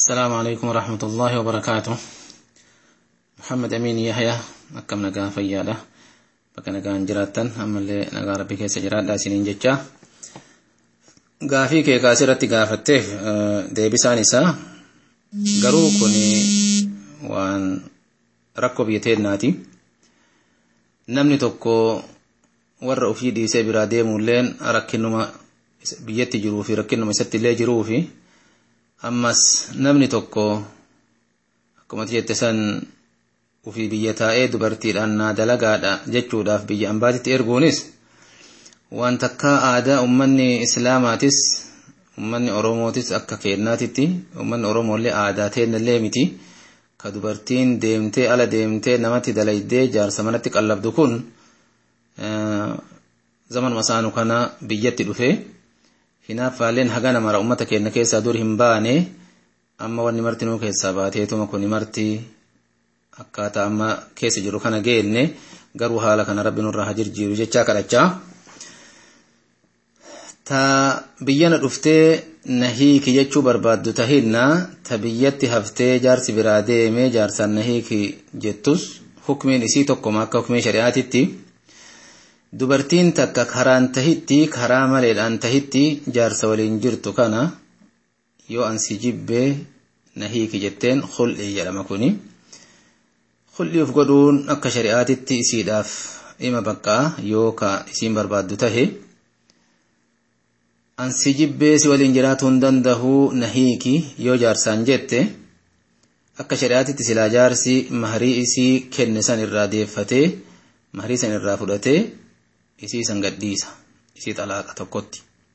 السلام عليكم ورحمة الله وبركاته محمد أمين يحيى أكم نقا فيادة بك نقا انجراتا أما اللي نقا ربي كيس جرات داسين جتشا gaafii kee kaasii irratti gaafatteef deebisaan isaa garuu kun waan rakkoo biyya teennaati namni tokko warra ofii dhiisee biraa deemuulleen rakkinuma biyyatti jiruu fi rakkinuma isatti illee jiruu fi ammas namni tokko akkuma jette san ofii biyya taa'ee dubartiidhaan naa dalagaadha jechuudhaaf biyya ambaatitti erguunis waan takkaa aadaa ummanni islaamaatis ummanni oromootis akka kennaatitti ummanni oromollee aadaa teennallee miti ka dubartiin deemtee ala deemtee namatti dalaydee jaarsa manatti qallabdu kun zaman masaanu kana biyyatti dhufe hinaaffaalleen hagana mara ummata keenya keessaa dur hin baane amma wanni marti nuu keessaa baateetuma kun marti akkaataa amma keessa jiru kana geenne garuu haala kana rabbi nurraa haa jirjiiru jechaa kadhachaa. ta biyyana dhuftee na hiiki jechuu barbaaddu tahinna ta biyyatti haftee jaarsi biraa deemee jaarsaan na hiiki jettus hukmiin isii tokkoma akka hukmii shari'aatitti dubartiin takka karaan tahitti karaa maleedhaan tahitti jaarsa waliin jirtu kana yoo ansi jibbee na hiiki jetteen hul'ii jedhama kuni hul'ii uf godhuun akka shari'aatitti isiidhaaf ima baqqaa yoo ka isiin barbaaddu tahe ansi jibbee si waliin jiraatu hin dandahu na hiiki yoo jaarsaan jette akka shari'aatitti silaa jaarsi maharii isii kenne san irraa deeffatee maharii san irraa fudhatee isii san gadhiisa isii xalaaqa tokkotti.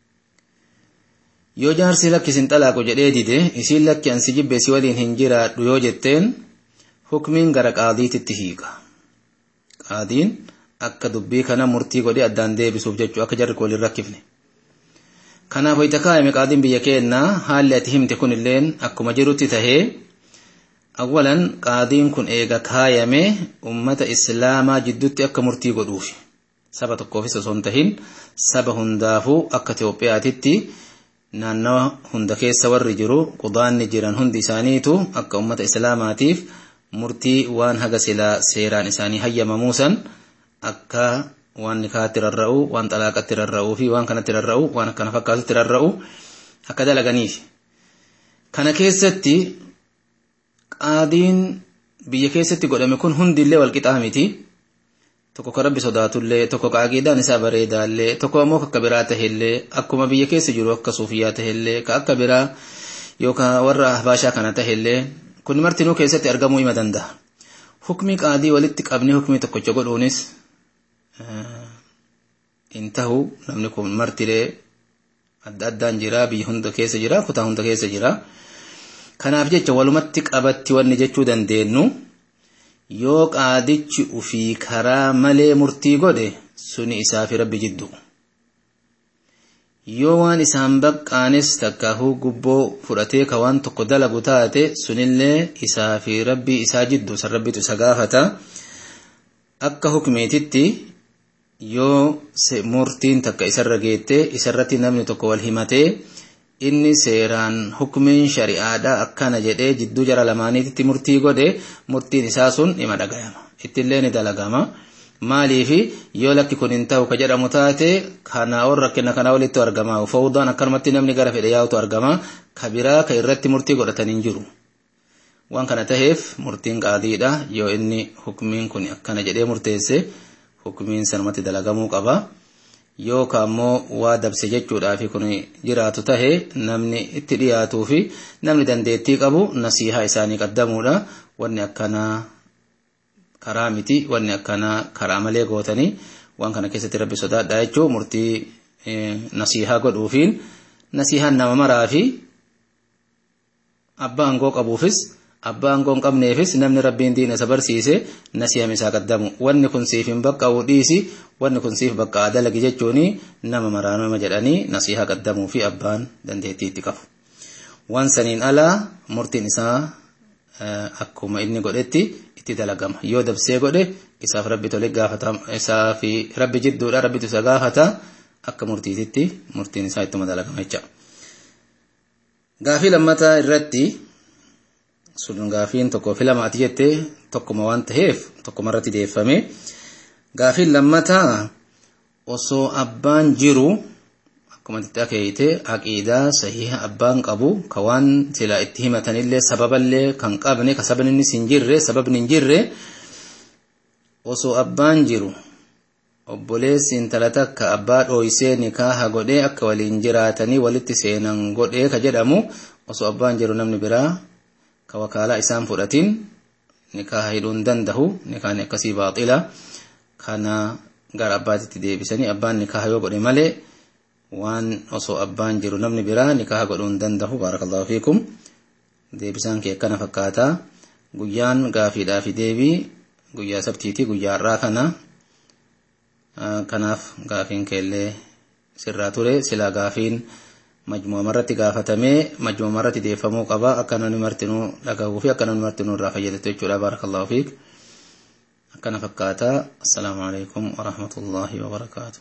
Yoo jaarsi lakki isin xalaaqu jedhee dide isiin lakki ansi jibbee si waliin hin jiraadhu yoo jetteen hukmiin gara qaadiititti hiiqa. Qaadiin akka dubbii kana murtii godhee addaan deebisuuf jechuu akka jarri waliin rakkifne. kanaaf wayita kaa'ame qaadiin biyya keenyaa haalli ati himte kun illeen akkuma jirutti tahee awwalan qaadiin kun eega kaayame ummata islaamaa jidduutti akka murtii godhuufi saba tokkoofis osoo hin tahin saba hundaafuu akka Itoophiyaatitti naannawa hunda keessa warri jiru qudaanni jiran hundi isaaniitu akka ummata islaamaatiif murtii waan haga silaa seeraan isaanii hayyamamuusan akka waan nikaatti rarra'u waan xalaaqatti rarra'uu fi waan kanatti rarra'u waan akkana fakkaatutti rarra'u akka dalaganiif. Kana keessatti qaadiin biyya keessatti godhame kun hundillee wal qixaa miti. Tokko ka rabbi sodaatullee tokko ka aqiidaan isaa bareedaallee tokko ammoo akka biraa tahillee akkuma biyya keessa jiru akka suufiyyaa tahillee ka akka biraa yookaan warra ahbaashaa kana tahillee kun martinuu keessatti argamuu hima danda'a. Hukmii qaadii walitti qabnee hukmii tokkocha godhuunis in tahu namni kun martilee adda addaan jira biyya hunda keessa jira kutaa hunda keessa jira kanaaf jecha walumatti qabatti wanni jechuu dandeenyu yoo qaadichi ufii karaa malee murtii godhe suni isaa fi rabbi jiddu yoo waan isaan baqqaanis takkaahuu gubboo fudhatee ka waan tokko dalagu taate sunillee isaa fi rabbi isaa jiddu san rabbitu isa gaafata akka hukmeetitti yoo murtiin takka isarra geette isarratti namni tokko wal himatee inni seeraan hukmiin shari'aadhaa akkana jedhee jidduu jara lamaaniititti murtii godhe murtiin isaa sun dhima dhagayama ittillee ni dalagama maaliifi yoo lakki kun hin ta'u ka jedhamu taate kanaa ol rakkina kanaa walitti argama fawdaan akkanumatti namni gara fedhe yaa'utu argama ka biraa ka irratti murtii godhatan hin jiru waan kana taheef murtiin qaadiidha yoo inni hukmiin kun akkana jedhee murteesse hukumiin sanumatti dalagamuu qaba yookaan ammoo waa dabse jechuudhaafi kun jiraatu tahe namni itti dhiyaatuu fi namni dandeettii qabu nasiihaa isaanii qaddamuudha wanni akkanaa karaa miti wanni akkanaa karaa malee gootanii waan kana keessatti rabbi sodaadha jechuu murtii nasiihaa godhuufiin nasiihaan nama maraa fi abbaa aangoo qabuufis abbaa aangoo hin qabneefis namni rabbiin diina isa barsiise nasiihame isaa qaddamu wanni kun siif hin baqqa'u dhiisi wanni kun siif baqqa'a dalagi jechuun nama maraanuma jedhanii nasiihaa qaddamuu fi abbaan dandeettii itti qabu. Waan saniin alaa murtiin isaa akkuma inni godhetti itti dalagama yoo dabsee godhe isaaf rabbi tole gaafata isaa fi rabbi jidduudha rabbitu isa gaafata akka murtiititti murtiin isaa ittuma dalagama jecha. Gaafii lammataa irratti sun gaafiin tokko filamaati jette tokkuma waan ta'eef tokkuma irratti deeffame gaafiin lammataa osoo abbaan jiru akkuma itti akeeyite aqiidaa sahiha abbaan qabu ka waan silaa itti himatanillee sababallee kan qabne ka sababni innis hin jirre sababni hin jirre osoo abbaan jiru obboleessi intala takka abbaa dhooysee nikaaha godhee akka waliin jiraatanii walitti seenan godhee ka jedhamu osoo abbaan jiru namni biraa ka wakaalaa isaan fudhatin nikaaha hidhuu hin danda'u nikaahni akkasii baaxila kana gara abbaatitti deebisanii abbaan nikaaha yoo godhe malee waan osoo abbaan jiru namni biraa nikaaha godhuu hin danda'u baarakallahu fiikum deebisaan kee akkana fakkaata guyyaan gaafiidhaa fi deebii guyyaa sabtiiti guyyaa har'aa kana kanaaf gaafiin keellee sirraa ture silaa gaafiin majmuuma irratti gaafatamee majmuuma irratti deeffamuu qaba akka namni martinuu dhagahuu fi akka namni martinuu irraa fayyadatu jechuudha baarakallahu fiik akkana fakkaata assalaamu alaikum warahmatullaahi wabarakaatu